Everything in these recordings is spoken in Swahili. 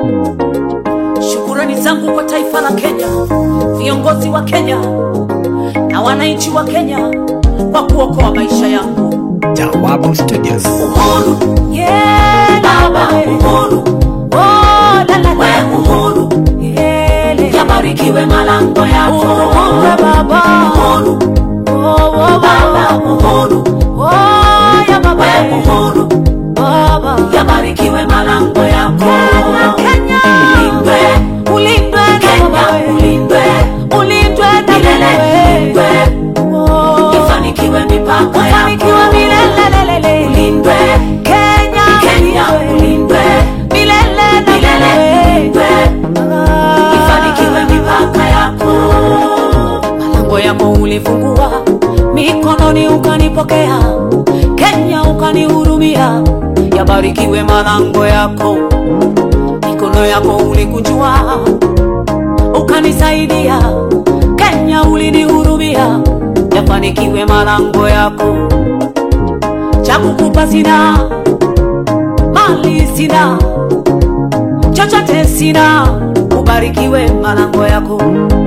Shukurani zangu kwa taifa la Kenya, viongozi wa Kenya na wananchi wa Kenya kwa kuokoa maisha yangu. Jawabu Studios. Uhuru, yeah, baba, uhuru, oh, la, la, la. uhuru, yeah, yabarikiwe malango yako. Uhuru, baba, uhuru, oh, oh, baba, uhuru, oh, ya baba, uhuru, baba, yabarikiwe malango yako. Kenya, ulindwe, ulindwe, Kenya, ulindwe, ulindwe, milele, ulindwe, ifanikiwe mipaka yako, milele, ulindwe, Kenya, Kenya, ulindwe, milele, milele, ulindwe, ifanikiwe mipaka yako. Malango yako ulifungua, mikononi ukanipokea, Kenya ukanihurumia, yabarikiwe malango yako mikono yako ulikunjua ukanisaidia, Kenya ulinihurumia, yafanikiwe malango yako. Cha kukupa sina, mali sina, chochote sina, ubarikiwe malango yako.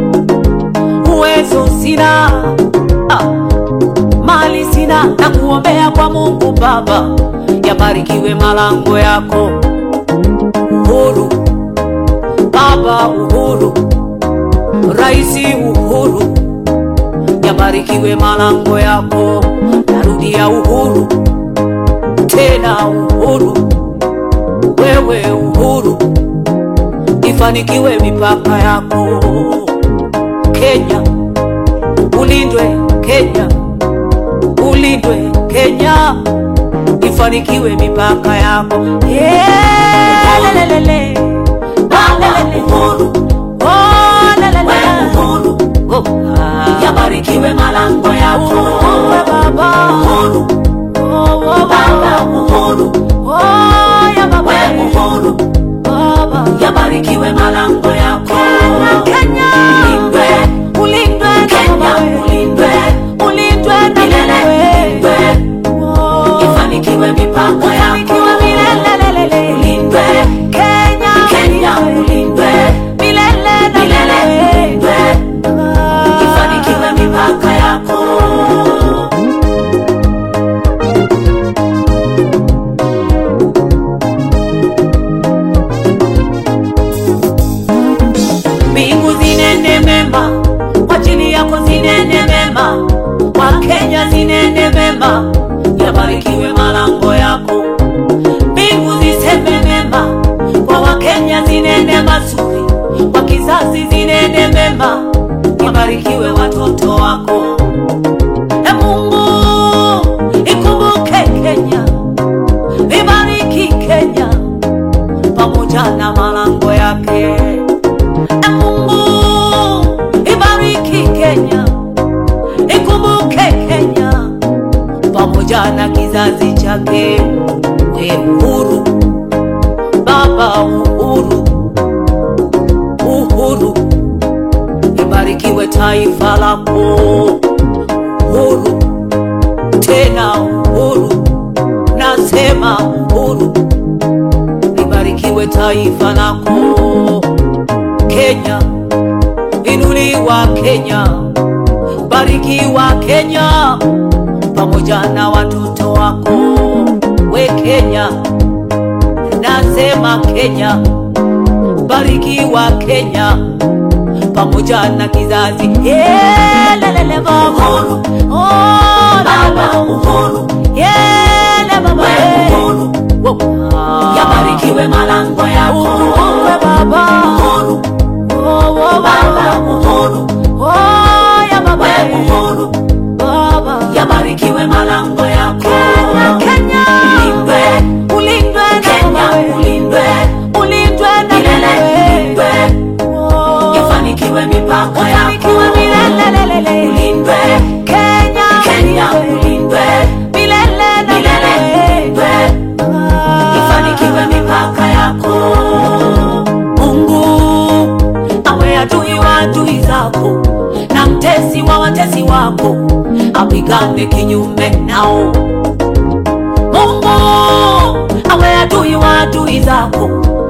Uwezo sina, ah, mali sina, na kuombea kwa Mungu Baba, yabarikiwe malango yako uhuru, baba uhuru, raisi uhuru, yabarikiwe malango yako. Narudia uhuru, tena uhuru, wewe uhuru, ifanikiwe mipaka yako. Kenya ulindwe, Kenya ulindwe, Kenya ifanikiwe mipaka yako. Yeah, lelelele. Lelelele. Oh, lelele. Oh, ah. yabarikiwe malango yako Uhuru, baba. uhuru Oh, oh, baba baba. uhuru Oh, ya baba. we uhuru Baba. yabarikiwe malango yako Kenya. ulindwe Ulindwe na Kenya baba we. ulindwe Ulindwe na milele baba we. ulindwe Oh. ifanikiwe mipaka yako Ufanikiwe milele. ulindwe Kenya. Kenya ulindwe Milele na milele ulindwe baba. ifanikiwe mipaka yako mbingu zinene mema kwa ajili yako zinene mema wakenya zinene mema yabarikiwe malango yako mbingu ziseme mema kwa wakenya zinene mazuri kwa kizazi zinene mema yabarikiwe watoto wako e mungu ikumbuke kenya ibariki kenya pamoja na malango yake E Mungu ibariki Kenya, ikumbuke Kenya pamoja na kizazi chake. We uhuru, baba uhuru, uhuru, ibarikiwe taifa lako. Uhuru, tena uhuru, nasema uhuru, libarikiwe taifa lako. Kenya, inuliwa Kenya, barikiwa Kenya pamoja na watoto wako. We Kenya, nasema Kenya, barikiwa Kenya pamoja na kizazi. Yeah, lelele baba, oh, baba uhuru yeah, baba, we uhuru Wow. Ah. yabarikiwe malango yako Uhuru, baba, uhuru oh, oh, baba baba. uhuru Oh, ya baba, we uhuru baba. yabarikiwe malango yako Kenya, ulindwe ulindwe na Kenya baba we. ulindwe ulindwe na milele baba we. ulindwe Oh, ifanikiwe mipaka ufanikiwe yako milele. ulindwe Kenya, Kenya ulindwe milele na milele baba we. ulindwe Ah. ifanikiwe mipaka yako Mungu awe adui wa adui zako na mtesi wa watesi wako, apigane kinyume nao. Mungu awe adui wa adui zako na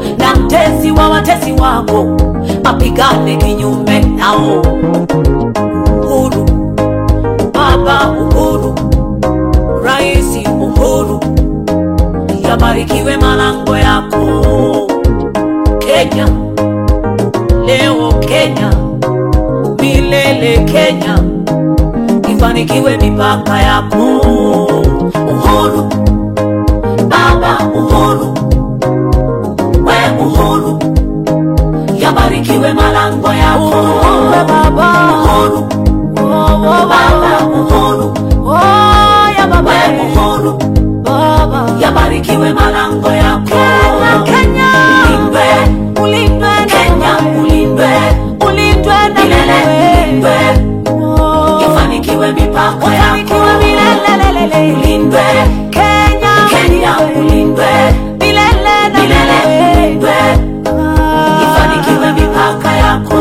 mtesi wa watesi wako apigane kinyume nao. Uhuru, Baba Uhuru, Raisi Uhuru, yabarikiwe malango yako Kenya, leo Kenya, milele Kenya, ifanikiwe mipaka yako Uhuru, Baba Uhuru, we Uhuru, yabarikiwe malango yako Uhuru, Baba. Uhuru, Oh, oh, Baba Uhuru, Oh, ya baba. we Uhuru, Baba. yabarikiwe malango yako Kenya, Kenya. Ulindwe, Ulindwe na Kenya wewe. ulindwe, Ulindwe na milele ulindwe, wewe. Oh. ifanikiwe mipaka Ufanikiwe yako milele. ulindwe, Kenya. Kenya ulindwe, Milele na milele wewe. ulindwe, Ah. ifanikiwe mipaka yako.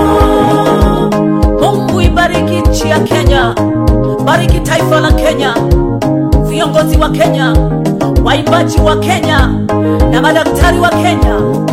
Mungu ibariki nchi ya Kenya, bariki taifa la Kenya, viongozi wa Kenya, waimbaji wa Kenya na madaktari wa Kenya